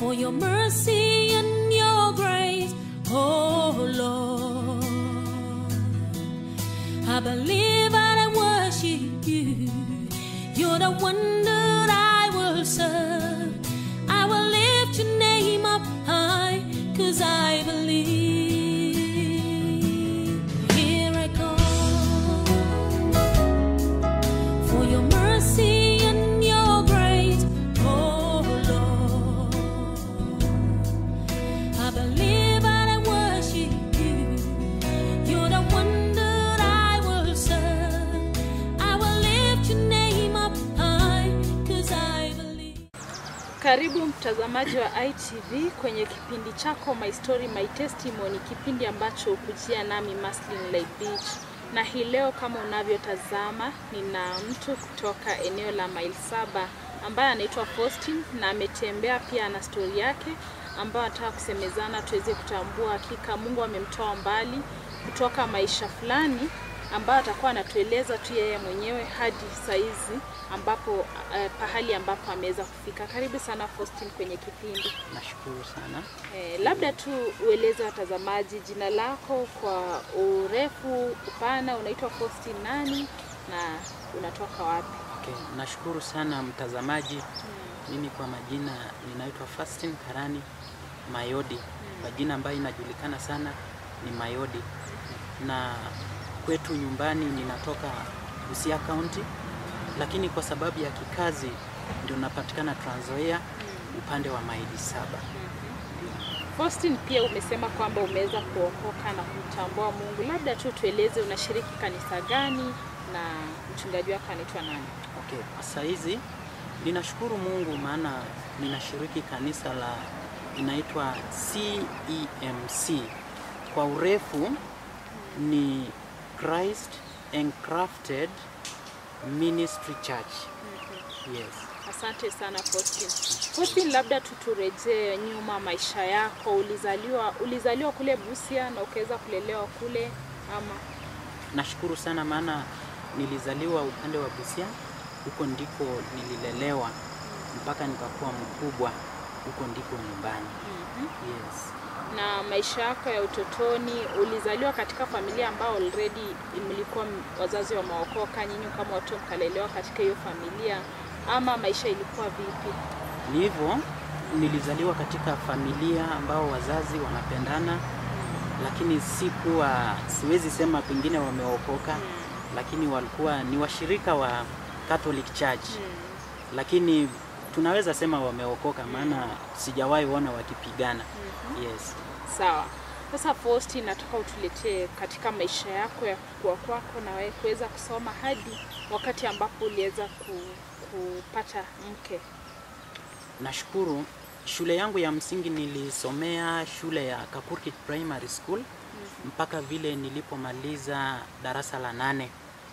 for your mercy and your grace, oh Lord. I believe and I worship you. You're the one that I will serve. I will lift your name up high, cause I believe. Here I come for your mercy and your grace, oh Lord. I believe and I worship you. You're the one that I will serve. I will lift your name up high, cause I believe. Karibu mtazamaji wa ITV kwenye kipindi chako My Story My Testimony, kipindi ambacho hukujia nami Maslin Leibich. Na hii leo kama unavyotazama, nina mtu kutoka eneo la mile saba ambaye anaitwa Faustin na ametembea pia na stori yake ambayo anataka kusemezana tuweze kutambua hakika Mungu amemtoa mbali kutoka maisha fulani ambayo atakuwa anatueleza tu yeye mwenyewe hadi saizi ambapo eh, pahali ambapo ameweza kufika. Karibu sana Faustin kwenye kipindi. Nashukuru sana. Eh, labda tu ueleze watazamaji jina lako kwa urefu, upana, unaitwa Faustin nani na unatoka wapi? Okay, nashukuru sana mtazamaji. Mimi kwa majina ninaitwa Fastin Karani Mayodi. Kwa jina ambayo inajulikana sana ni Mayodi, na kwetu nyumbani ninatoka Busia County, lakini kwa sababu ya kikazi ndio napatikana Trans Nzoia upande wa maili saba. Faustin, pia umesema kwamba umeweza kuokoka na kumtambua Mungu. Labda tu tueleze unashiriki kanisa gani na mchungaji wako anaitwa nani? Okay, sasa hizi ninashukuru Mungu maana ninashiriki kanisa la inaitwa CEMC. Kwa urefu ni Christ Encrafted Ministry Church. Yes. Asante sana Faustin. Faustin, labda tu turejee nyuma maisha yako. Ulizaliwa ulizaliwa kule Busia na ukaweza kulelewa kule ama? Nashukuru sana maana nilizaliwa upande wa Busia, huko ndiko nililelewa mpaka nikakuwa mkubwa, huko ndiko nyumbani. Yes. Na maisha yako ya utotoni, ulizaliwa katika familia ambao already mlikuwa m- wazazi wameokoka, nyinyi kama watu mkalelewa katika hiyo familia, ama maisha ilikuwa vipi? Ni hivyo, nilizaliwa katika familia ambao wazazi wanapendana, lakini sikuwa, siwezi sema pengine wameokoka, lakini walikuwa ni washirika wa Catholic Church, lakini tunaweza sema wameokoka, maana sijawahi ona wakipigana. Yes. Sawa. Sasa Faustin, nataka utuletee katika maisha yako ya kukua kwako na wewe kuweza kusoma hadi wakati ambapo uliweza ku, kupata mke. Nashukuru shule yangu ya msingi nilisomea shule ya Kakurkit Primary School mpaka vile nilipomaliza darasa la nane.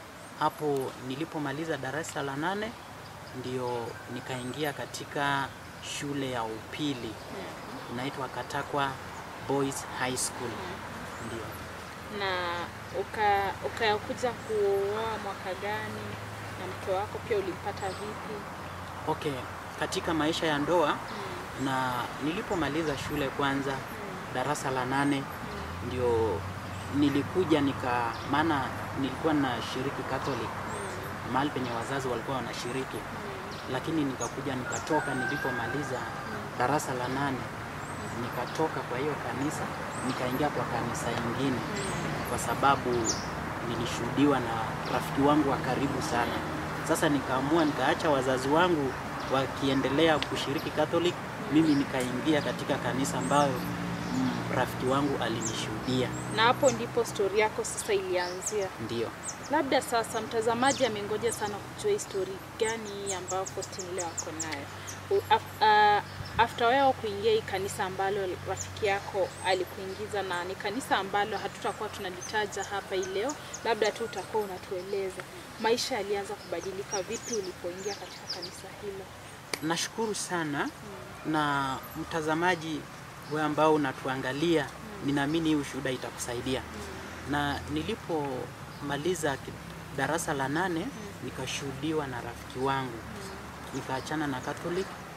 Hapo nilipomaliza darasa la nane ndio nikaingia katika shule ya upili inaitwa Katakwa Boys High School. Ndio. Na uka ukakuja kuoa mwaka gani na mke wako pia ulimpata vipi? Okay, katika maisha ya ndoa na nilipomaliza shule kwanza darasa la nane ndio nilikuja nika, maana nilikuwa na shiriki Catholic mahali penye wazazi walikuwa wanashiriki, lakini nikakuja nikatoka nilipomaliza darasa la nane nikatoka kwa hiyo kanisa nikaingia kwa kanisa ingine, kwa sababu nilishuhudiwa na rafiki wangu wa karibu sana. Sasa nikaamua nikaacha wazazi wangu wakiendelea kushiriki Catholic, mimi nikaingia katika kanisa ambayo mm, rafiki wangu alinishuhudia. Na hapo ndipo stori yako sasa ilianzia. Ndio. Labda sasa mtazamaji amengoja sana kujua histori gani hii ambayo Faustin leo ako nayo. U- af- ah, After wewe kuingia hii kanisa ambalo rafiki yako alikuingiza, na ni kanisa ambalo hatutakuwa tunalitaja hapa hii leo, labda tu utakuwa unatueleza maisha yalianza kubadilika vipi ulipoingia katika kanisa hilo. Nashukuru sana na mtazamaji wewe ambao unatuangalia, ninaamini hii ushuhuda itakusaidia. Na nilipomaliza ki- darasa la nane nikashuhudiwa na rafiki wangu, nikaachana na Catholic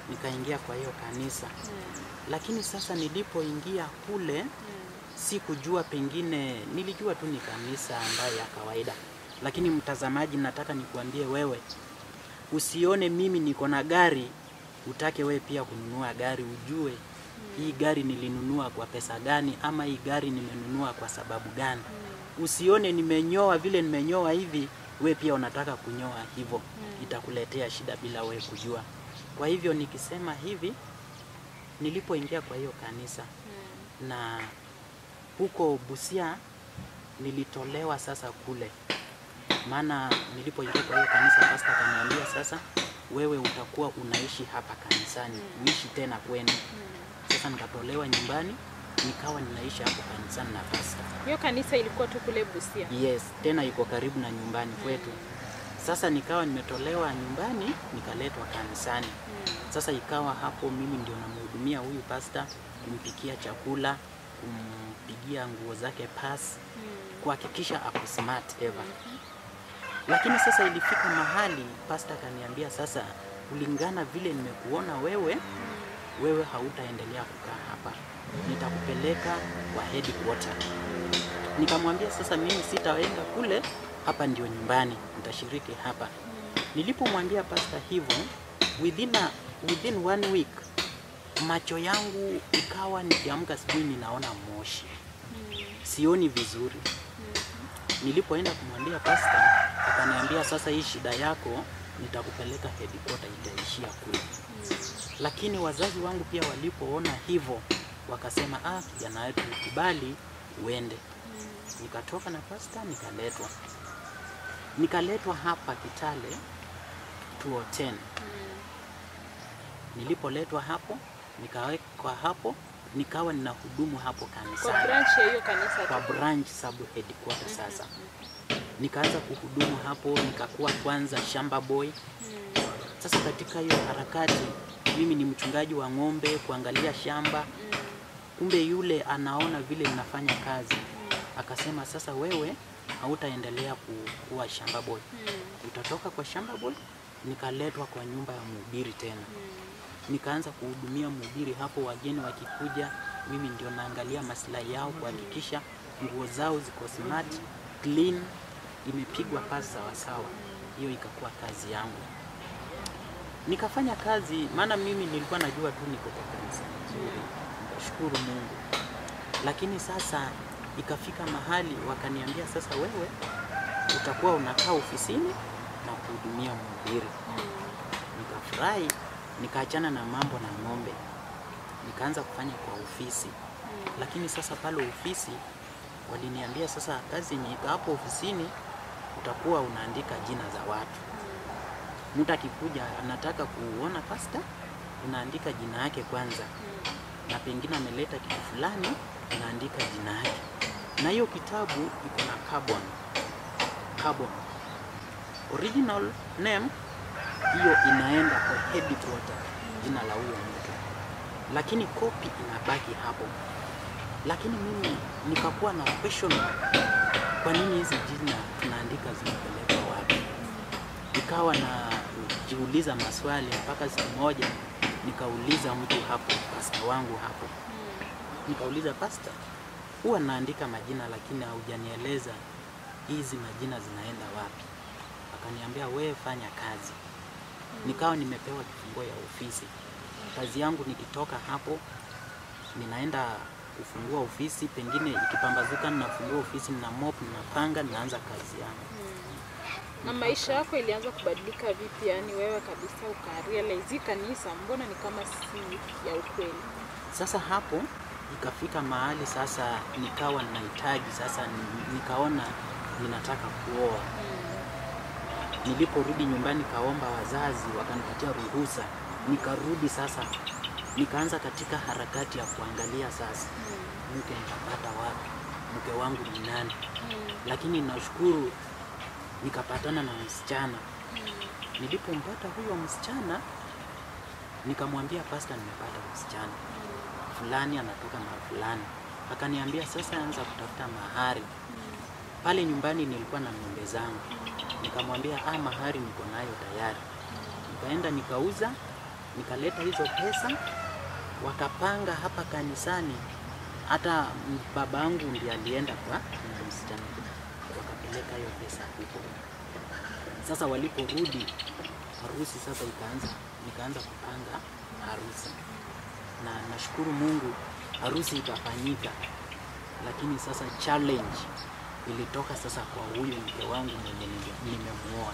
nikaingia kwa hiyo kanisa. Mm. Lakini sasa nilipoingia kule Mm. sikujua, pengine nilijua tu ni kanisa ambayo ya kawaida. Lakini mtazamaji, nataka nikuambie wewe, usione mimi niko na gari utake wewe pia kununua gari, ujue hii gari nilinunua kwa pesa gani, ama hii gari nimenunua kwa sababu gani. Usione nimenyoa vile nimenyoa hivi, we pia unataka kunyoa hivyo, itakuletea shida bila we kujua. Kwa hivyo nikisema hivi, nilipoingia kwa hiyo kanisa na huko Busia nilitolewa sasa kule, maana nilipoingia kwa hiyo kanisa, pasta akaniambia sasa, wewe utakuwa unaishi hapa kanisani, uishi tena kwenu. Sasa nikatolewa nyumbani, nikawa ninaishi hapo kanisani na pasta. Hiyo kanisa ilikuwa tu kule Busia. Yes, tena iko karibu na nyumbani kwetu. Sasa nikawa nimetolewa nyumbani nikaletwa kanisani. Sasa ikawa hapo mimi ndio namhudumia huyu pasta, kumpikia chakula, kumpigia nguo zake pasi, kuhakikisha ako smart ever. Lakini sasa ilifika mahali pasta akaniambia, sasa kulingana vile nimekuona wewe, wewe hautaendelea kukaa hapa, nitakupeleka kwa headquarter. Nikamwambia sasa mimi sitaenda kule, hapa ndio nyumbani, nitashiriki hapa. Nilipomwambia pasta hivyo, within, a, within one week macho yangu ikawa nikiamka asubuhi ninaona moshi, sioni vizuri. Nilipoenda kumwambia pasta, akaniambia sasa, hii shida yako nitakupeleka headquarter, itaishia kule. Lakini wazazi wangu pia walipoona hivyo wakasema, ah, kijana wetu ukubali uende. Nikatoka na pasta nikaletwa, nikaletwa hapa Kitale 2010. Nilipoletwa hapo nikawekwa hapo, nikawa ninahudumu hapo Kwa kanisani branch ya hiyo kanisa kwa tu. branch sub headquarter. Sasa nikaanza kuhudumu hapo, nikakuwa kwanza shamba boy. Sasa katika hiyo harakati, mimi ni mchungaji wa ng'ombe, kuangalia shamba. Kumbe yule anaona vile ninafanya kazi, akasema sasa, wewe hautaendelea ku- kuwa shamba boy, utatoka kwa shamba boy. Nikaletwa kwa nyumba ya mhubiri tena, nikaanza kuhudumia mhubiri hapo. Wageni wakikuja, mimi ndio naangalia maslahi yao, kuhakikisha nguo zao ziko smart, clean, imepigwa pasi sawasawa. Hiyo ikakuwa kazi yangu nikafanya kazi, maana mimi nilikuwa najua tu niko kwa kanisa nzuri, nashukuru Mungu. Lakini sasa ikafika mahali wakaniambia, sasa wewe utakuwa unakaa ofisini na kuhudumia mhubiri. Nikafurahi, nikaachana na mambo na ng'ombe, nikaanza kufanya kwa ofisi. Lakini sasa pale ofisi waliniambia, sasa kazi yenye iko hapo ofisini utakuwa unaandika jina za watu mtu akikuja anataka kuona pasta, unaandika jina yake kwanza, na pengine ameleta kitu fulani, unaandika jina yake, na hiyo kitabu iko na carbon carbon original name, hiyo inaenda kwa headquarter, jina la huyo mtu, lakini kopi inabaki hapo. Lakini mimi nikakuwa na question, kwa nini hizi jina tunaandika zinapelekwa wapi? nikawa na jiuliza maswali mpaka siku moja nikauliza mtu hapo, pasta wangu hapo, nikauliza pasta, huwa naandika majina lakini haujanieleza hizi majina zinaenda wapi? Akaniambia wewe fanya kazi. Nikawa nimepewa kifunguo ya ofisi. Kazi yangu nikitoka hapo ninaenda kufungua ofisi, pengine ikipambazuka ninafungua ofisi, nina mop, ninapanga, ninaanza kazi yangu. Na maisha yako ilianza kubadilika vipi? Yani wewe kabisa ukarealize hii kanisa mbona ni kama si ya ukweli? Sasa hapo ikafika mahali sasa nikawa ninahitaji sasa, ni- nikaona ninataka kuoa. Niliporudi nyumbani kaomba wazazi, wakanipatia ruhusa, nikarudi sasa, nikaanza katika harakati ya kuangalia sasa mke nitapata wapi, mke wangu ni nani. Lakini nashukuru nikapatana na msichana. Nilipompata huyo msichana, nikamwambia pasta, nimepata msichana fulani anatoka na fulani. Akaniambia sasa anza kutafuta mahari. Pale nyumbani nilikuwa na ng'ombe zangu, nikamwambia ah, mahari niko nayo tayari. Nikaenda nikauza, Nikaleta hizo pesa, wakapanga hapa kanisani. Hata babangu ndiye alienda kwa yule msichana, wakapeleka hiyo pesa huko. Sasa waliporudi harusi sasa ikaanza, nikaanza kupanga harusi, na nashukuru Mungu harusi ikafanyika, lakini sasa challenge ilitoka sasa kwa huyu mke wangu mwenye nime- nimemuoa.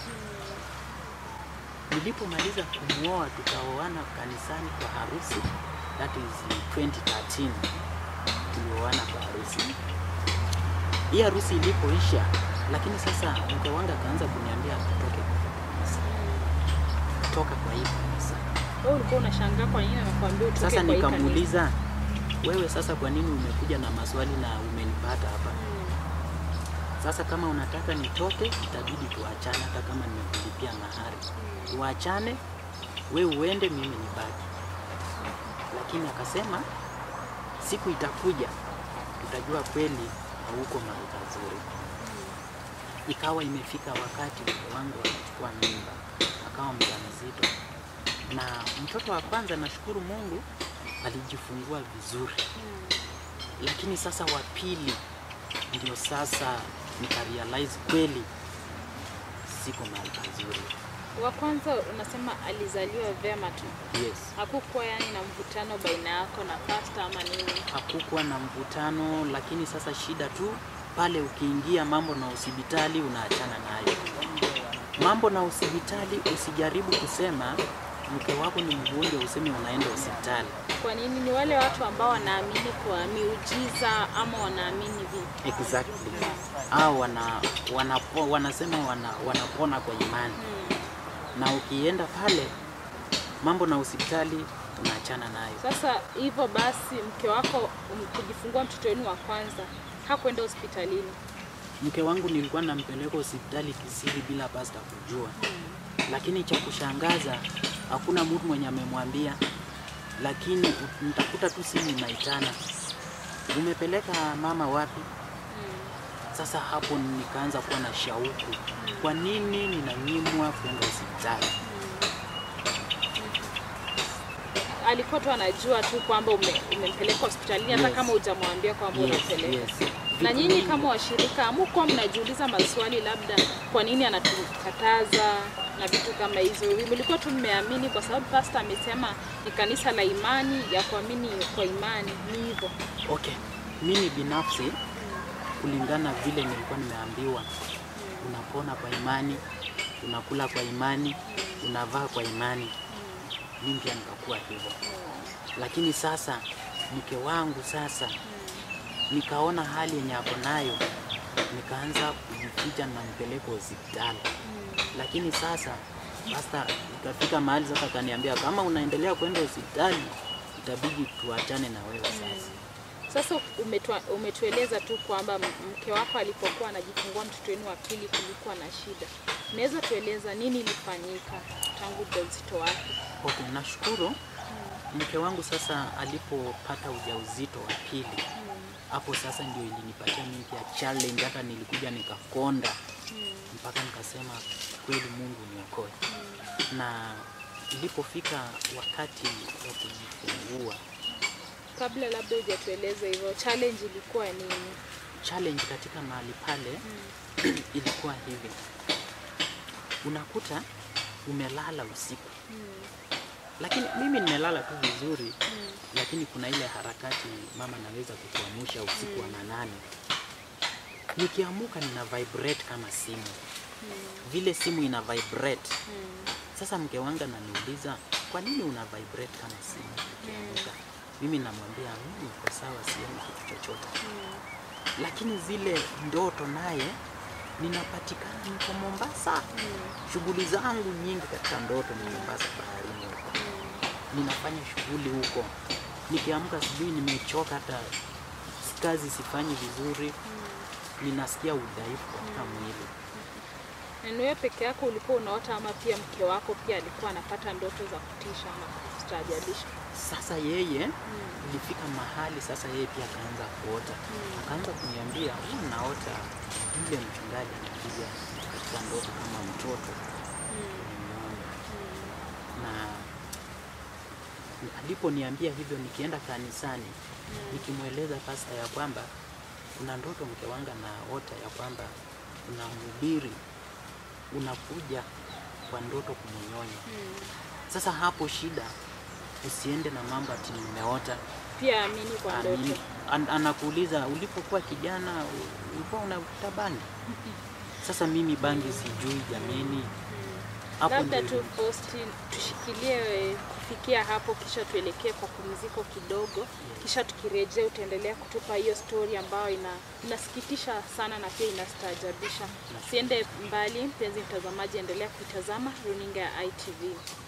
Nilipomaliza kumuoa tukaoana kanisani kwa harusi, that is 2013 tulioana kwa harusi. Hii harusi ilipoisha, lakini sasa mke wangu akaanza kuniambia tutoke kwa kanisa, toka kwa hii kanisa. Wewe ulikuwa unashangaa kwa nini anakuambia utoke Sasa kwa hii kanisa? nikamuuliza, wewe sasa kwa nini umekuja na maswali na umenipata hapa? Sasa kama unataka nitoke, itabidi tuachane, hata kama nimekulipia mahari, tuachane, we uende, mimi nibaki. Lakini akasema siku itakuja, tutajua kweli hauko mahali pazuri. Ikawa imefika wakati mke wangu akachukua mimba, akawa mjamzito, na mtoto wa kwanza, nashukuru Mungu, alijifungua vizuri lakini sasa wa pili ndio sasa nikarealize kweli siko mahali pazuri. Wa kwanza unasema alizaliwa vyema tu, Yes, hakukuwa yani na mvutano baina yako na pasta ama nini? hakukuwa na mvutano, lakini sasa shida tu pale ukiingia mambo na hospitali unaachana nayo. Mambo na hospitali, usijaribu kusema mke wako ni mgonjwa useme unaenda hospitali. Kwa nini? Ni wale watu ambao wanaamini kwa miujiza ama wanaamini vipi? Exactly. Au wana, wanapo, wanasema wana, wanapona kwa imani na ukienda pale mambo na hospitali unaachana nayo. Sasa hivyo basi, mke wako um, kujifungua mtoto wenu wa kwanza hakwenda hospitalini. Mke wangu nilikuwa nampeleka hospitali kisiri bila pasta kujua, lakini cha kushangaza hakuna mtu mwenye amemwambia, lakini nitakuta tu simu inaitana, umepeleka mama wapi? Sasa hapo nikaanza kuwa na shauku, kwa nini ninanyimwa kwenda hospitali? Alikuwa tu anajua tu kwamba ume, umempeleka hospitalini hata Yes. kama hujamwambia kwamba Yes, unapeleka. yes. Na Vitu nyinyi mingi. kama washirika hamukuwa mnajiuliza maswali, labda kwa nini anatukataza na vitu kama hizo? Mlikuwa tu mmeamini kwa sababu pasta amesema ni kanisa la imani ya kuamini kwa imani, ni hivyo. Okay, mimi binafsi kulingana vile nilikuwa nimeambiwa, unapona kwa imani, unakula kwa imani, unavaa kwa imani, mimi pia nikakuwa hivyo. Lakini sasa mke wangu sasa nikaona hali yenye ako nayo, nikaanza kujificha na mpeleko hospitali. Lakini sasa pasta ikafika mahali sasa akaniambia, kama unaendelea kwenda hospitali itabidi tuachane na wewe sasa. Sasa umetua, umetueleza tu kwamba m- mke wako alipokuwa anajifungua mtoto wenu wa pili kulikuwa na shida. Unaweza tueleza nini ilifanyika tangu ujauzito wake? Okay, nashukuru mke wangu sasa alipopata ujauzito wa pili, hapo sasa ndio ilinipatia mimi pia challenge, hata nilikuja nikakonda mpaka nikasema kweli Mungu niokoe. Na ilipofika wakati wa kujifungua, Kabla labda hujatueleza hivyo, challenge ilikuwa nini? challenge katika mahali pale ilikuwa hivi, unakuta umelala usiku, lakini mimi nimelala tu vizuri lakini kuna ile harakati mama naweza kukuamsha usiku wa manane. Nikiamuka nina vibrate kama simu, vile simu ina vibrate. Sasa mke wangu ananiuliza kwa nini una vibrate kama simu ukiamuka? Mimi namwambia mimi niko sawa, sioni kitu chochote. Lakini zile ndoto naye ninapatikana niko Mombasa, shughuli zangu nyingi katika ndoto ni Mombasa, baharini huko ninafanya shughuli huko. Nikiamka asubuhi nimechoka, hata kazi sifanyi vizuri, ninasikia udhaifu katika mwili. Na ni wewe peke yako ulikuwa unaota ama pia mke wako pia alikuwa anapata ndoto za kutisha ama kustaajabisha? Sasa yeye ilifika mahali sasa yeye pia akaanza kuota, akaanza kuniambia huwa naota yule mchungaji anakuja katika ndoto kama mtoto nimeona." na aliponiambia hivyo, nikienda kanisani nikimweleza pasta ya kwamba kuna ndoto mke wangu anaota ya kwamba kuna mhubiri unakuja kwa ndoto kumunyonya. Sasa hapo shida, usiende na mambo ati nimeota. Pia amini kwa Amini. ndoto. An, anakuuliza ulipokuwa kijana u- ulikuwa unavuta bangi? Sasa mimi bangi sijui jameni. Hapo Labda ndio tu posti tushikilie kufikia hapo, kisha tuelekee kwa pumziko kidogo, kisha tukirejea utaendelea kutupa hiyo story ambayo ina, inasikitisha sana na pia inastaajabisha. Siende mbali, mpenzi mtazamaji, endelea kuitazama runinga ya ITV.